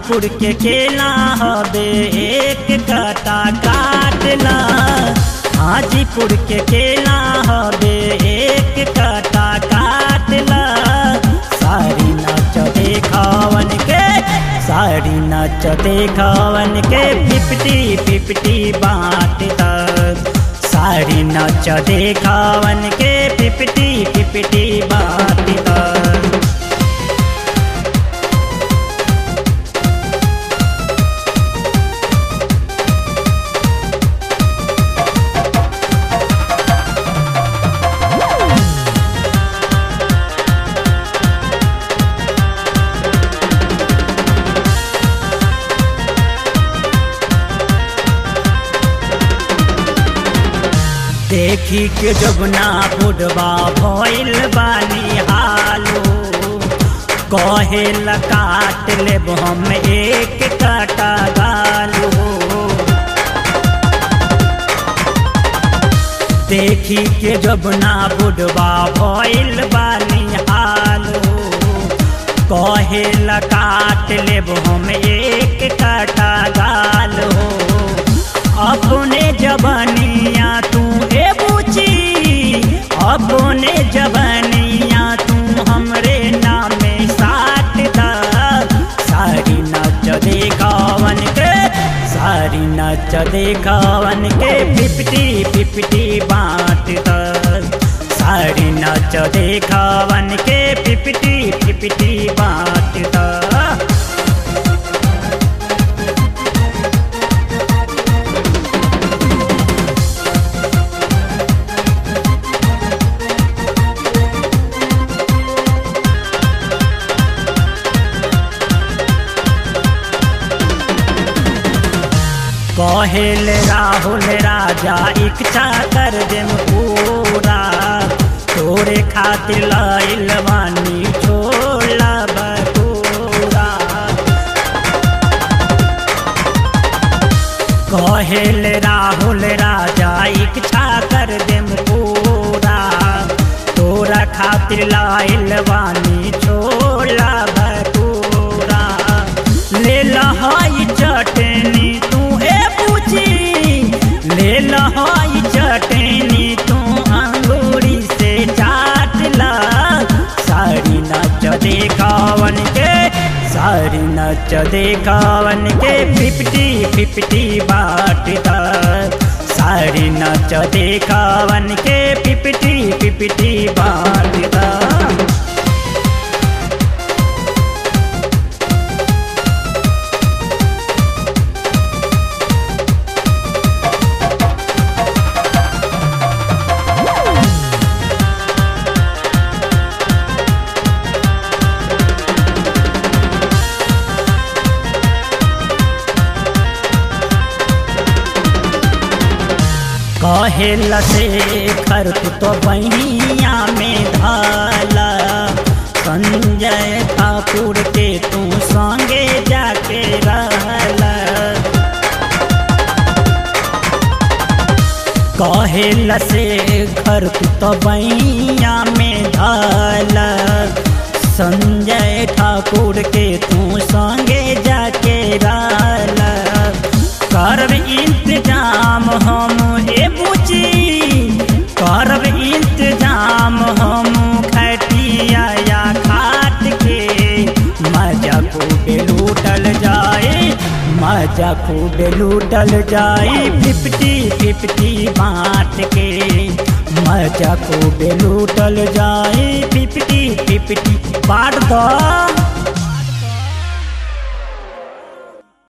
हाजीपुर के केला हबे एक कटा काटला हाजीपुर के केला हबे एक कटा काटला सारी नाच देखावन के सारी नाच देखावन के फिफ्टी फिफ्टी बाँट तक सारी नाच देखावन के फिफ्टी फिफ्टी बाँट तक देखी के जब ना बुढ़वा भइल बानी हालो कहे काट लेब हम एक काटा गालो देखी के जब ना बुढ़वा भइल बानी हालो कहे काट लेब हम एक काटा गालो अपने जबनिया तू ए बुची अपने जबनिया तू हमरे नामे साट दा सारी नाच देखावन के सारी नाच देखावन के फिफ्टी फिफ्टी बाँट द सारी नाच देखावन के फिफ्टी फिफ्टी बाँट द कहेल राहुल राजा इच्छा कर देम पूरा तोरे खातिर लाइल बानी छोला बटूरा कहेल राहुल राजा इच्छा कर देम पूरा तोरा खातिर लाइल बानी छोला भटूरा ले लहाई चटनी तू ए पूछी ले लहाई चटनी तू अंगूरी से चाट ला सारी नाच देखावन के सारी नाच देखावन के फिफ्टी फिफ्टी बाट सारी नाच देखावन के फिफ्टी फिफ्टी बाट कहेल से खर तो बहिया में धाला संजय ठाकुर के तू संगे जाके रहला कहेल से घर तो बहिया में धाला संजय ठाकुर के तू संगे जाके रहला करब इंतजाम हम ए बुची करब इंतजाम हम खटिया या खाट के मजा खूब लूटल जाए मजा खूब लूटल जाए फिफ्टी फिफ्टी बाँट के मजा खूब लूटल जाए फिफ्टी फिफ्टी बाँट दो